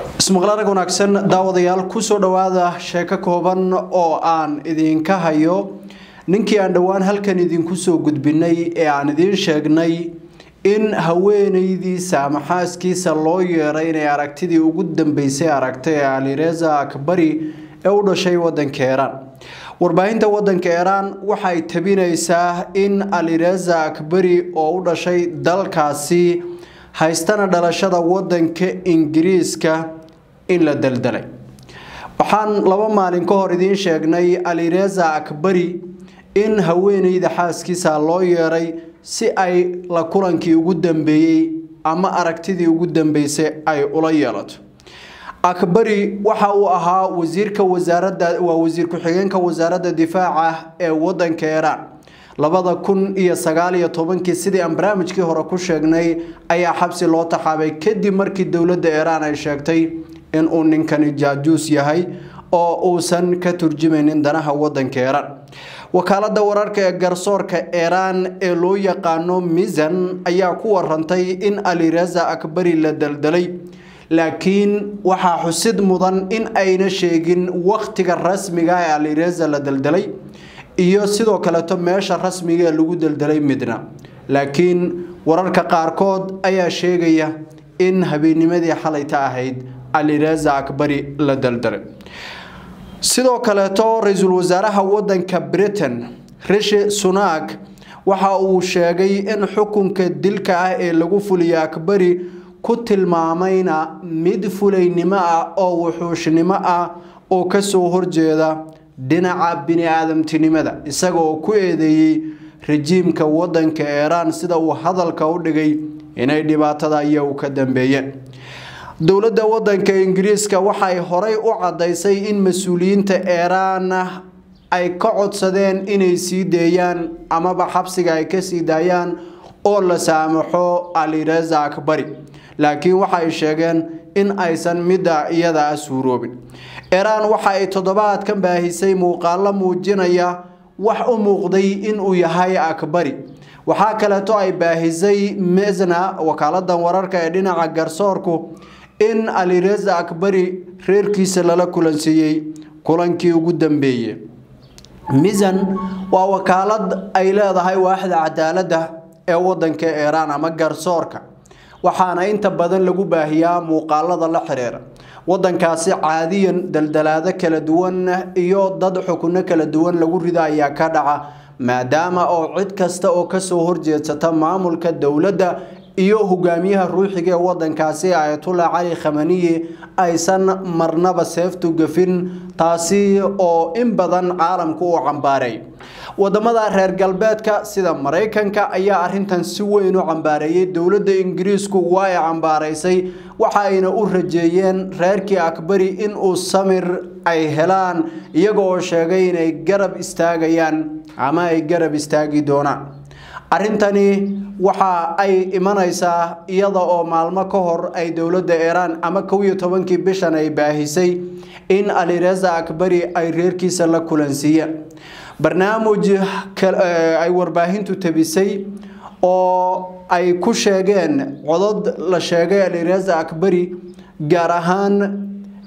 ismaqlaarag wanaagsan daawadayaal kusoo dhowaada sheeko kooban oo aan idinka hayo ninkii aan dhowaan halkan idinku soo gudbinay ee aan idiin sheegnay in haweenaydiisa ama xaaskiisa loo yeeray inay aragtidii ugu dambeysay aragtay ee alireza akbari ee u dhashay wadanka iiraan warbaahinta wadanka iiraan waxay tabinaysaa in alireza akbari oo u dhashay dalkaasi haystana dhalashada wadanka ingiriiska in la daldalay waxaan laba maalin ka hor idiin sheegnay alireza akbari in haweeneyda xaaskiisa loo yeeray si ay la kulankii ugu dambeeyey ama aragtidii ugu dambeysay ay ula yeelato akbari waxa uu ahaa wasiirka wasaaradda waa wasiir ku-xigeenka wasaaradda difaaca ee wadanka iiraan labada kun iyo sagaal iyo tobankii sidii aan barnaamijkii hore ku sheegnay ayaa xabsi loo taxaabay kadib markii dowladda iiraan ay sheegtay inuu ninkani jaajuus yahay oo uusan ka turjumaynin danaha wadanka iiraan wakaalada wararka ee garsoorka iiraan ee loo yaqaano misan ayaa ku warantay in alireza akbari la daldalay laakiin waxaa xusid mudan in ayna sheegin wakhtiga rasmiga ee alireza la daldalay iyo sidoo kaleeto meesha rasmiga ee lagu daldalay midna laakiin wararka qaarkood ayaa sheegaya in habeenimadii xalayta ahayd alireza akbari la daldalay sidoo kaleeto ra-iisul wasaaraha wadanka britain rishi sunak waxa uu sheegay in xukunka dilka ah ee lagu fuliyay akbari ku tilmaamayna mid fulaynimo ah oo wuxuushnimo ah oo kasoo horjeeda dhinaca bini-aadamtinimada isaga oo ku eedeeyey rajiimka wadanka iiraan sida uu hadalka u dhigay inay dhibaatada iyagu ka dambeeyeen dowladda wadanka ingiriiska waxay horey u caddaysay in mas-uuliyiinta iiraan ay ka codsadeen inay sii deeyaan amaba xabsiga ay kasii daayaan oo la saamaxo alireza akbari laakiin waxay sheegeen in aysan midda iyada ah suuroobin iiraan waxa ay toddobaadkan baahisay muuqaalo muujinaya wax u muuqday inuu yahay akbari waxaa kaleeto ay baahisay mesna wakaaladan wararka ee dhinaca garsoorku in alireza akbari reerkiisa lala kulansiiyey kulankii ugu dambeeyey misan waa wakaalad ay leedahay waaxda cadaaladda ee wadanka iiraan ama garsoorka waxaana inta badan lagu baahiyaa muuqaalada la xiriira wadankaasi caadiyan daldalaado kala duwan iyo dad xukuno kala duwan lagu rido ayaa ka dhaca maadaama oo cid kasta oo kasoo horjeedsata maamulka dowladda iyo hogaamiyaha ruuxiga ee wadankaasi ayatullah cali khamaniyi aysan marnaba seeftu gafin taasi oo in badan caalamku uu cambaareey wadamada reer galbeedka sida maraykanka ayaa arintan si weyn u cambaareeyey dowladda ingiriisku waa ay cambaaraysay waxaayna u rajeeyeen reerkii akbari inuu samir ay helaan iyaga oo sheegay inay garab istaagayaan ama ay garab istaagi doonaan arrintani waxa ay imanaysaa iyada oo maalmo ka hor ay dowladda iiraan ama kow iyo tobankii bishan ay baahisay in alireza akbari ay reerkiisa la kulansiiyeen barnaamij ay warbaahintu tabisay oo ay ku sheegeen codod la sheegay alireza akbari gaar ahaan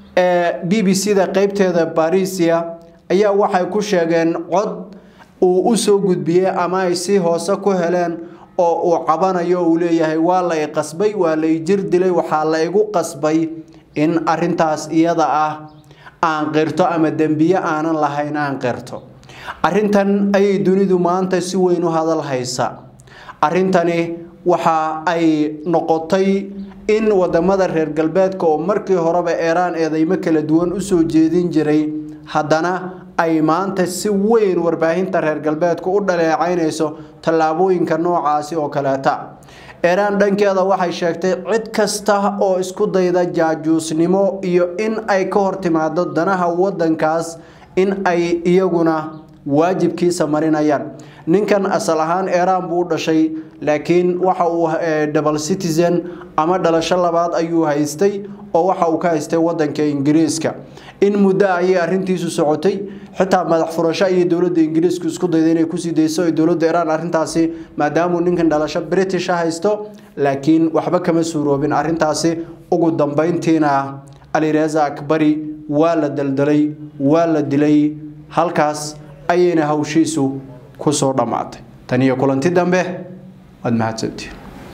b b c da qeybteeda barisia ayaa waxay ku sheegeen cod uu usoo gudbiyey ama ay si hoose ku heleen oo uu cabanayo uu leeyahay waa la i qasbay waa la i jir dilay waxaa la igu qasbay in arintaas iyada ah aan qirto ama dembiye aanan lahayn aan qirto arrintan ayay dunidu maanta si weyn u hadal haysa arrintani waxa ay noqotay in wadamada reer galbeedka oo markii horeba iiraan eedeymo kala duwan usoo jeedin jiray haddana ay maanta si weyn warbaahinta reer galbeedku u dhaleecaynayso tallaabooyinka noocaasi oo kaleeta iiraan dhankeeda waxay sheegtay cid kasta oo isku dayda jaajuusnimo iyo in ay ka hor timaado danaha wadankaas in ay iyaguna waajibkiisa marinayaan ninkan asal ahaan iiraan buu u dhashay laakiin waxa uu double citizen ama dhalasho labaad ayuu haystay oo waxa uu ka haystay wadanka ingiriiska in muddo ayay arintiisu socotay xitaa madax furasho ayay dowladda ingiriisku isku dayday inay kusii dayso ay dowladda iiraan arrintaasi maadaamuu ninkan dhalasho british haysto laakiin waxba kama suuroobin arrintaasi ugu dambeyntiina alireza akbari waa la daldalay waa la dilay halkaas ayayna hawshiisu kusoo dhammaatay tan iyo kulanti dambe waad mahadsantiin